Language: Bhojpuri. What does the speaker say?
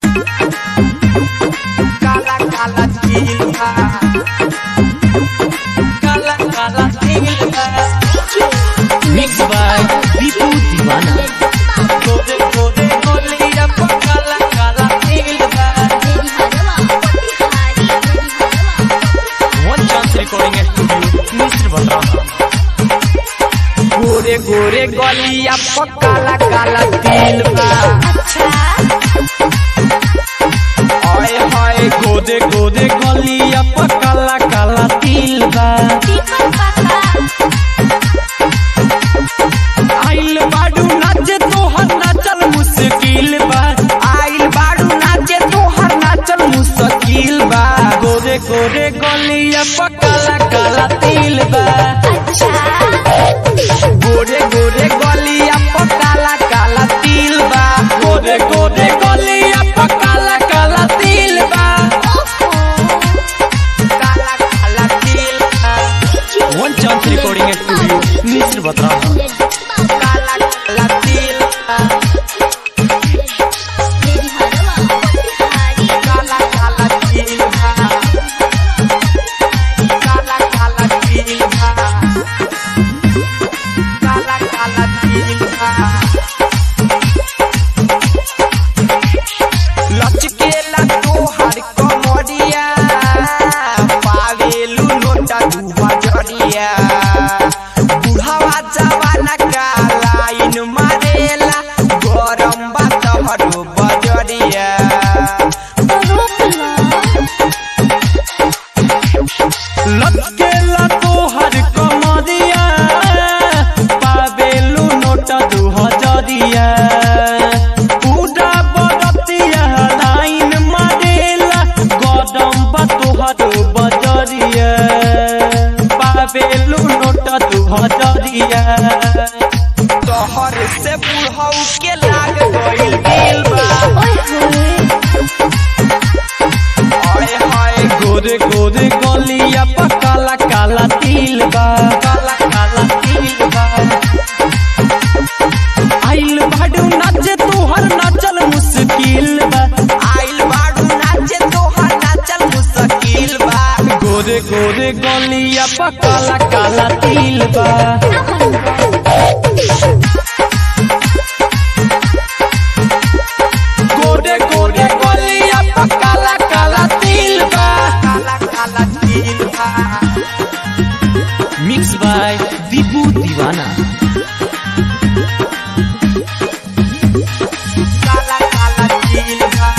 काला काला तिल बा काला काला तिल बा Mixed by Bipu Divana. गोदे गोदे गोलिया पर काला काला तिल बा One Chance Recording Studio, Mr. Batra. गोरे गोरे गलिया पर काला काला तिल बा ओए होए गोदे गोदे गलिया पर काला काला तिल बा आइल बाडू नाचे तोहर नाचल मुश्किल बा आइल बाडू नाचे तोहर नाचल मुश्किल बा गोरे गोरे गलिया पर काला काला तिल बा गोरे गोरे गलिया पर काला काला तिल बा गोरे गोरे गलिया पर काला काला तिल बा काला काला तिल बा One Chance Recording Studio, Mr. Batra. काला काला तिल बा काला काला तिल बा काला काला तिल बा काला काला तिल बा लचकेला तोहर कमरिया पावेलू नोटा दू बजरिया बुढ़ावा जवाना का लाइन मारेला गरम बा तोहरो बजरिया लचकेला तोहर कमरिया पावेलू नोटा दू हजरिया पूरा बरतिया लाइन मारेला गरम बा तोहरो बजरिया पावेलू नोटा दू हजरिया तोहर से बुढ़ऊ के लाग गइल दिल बा ओए होए गोरे गोरे गलिया पर काला काला तिल बा काला काला तिल बा आइल बाडू नाचे तोहर नाचल मुश्किल बा आइल बाडू नाचे तोहर नाचल मुश्किल बा गोरे गोरे गलिया पर काला काला तिल बा गोरे गोरे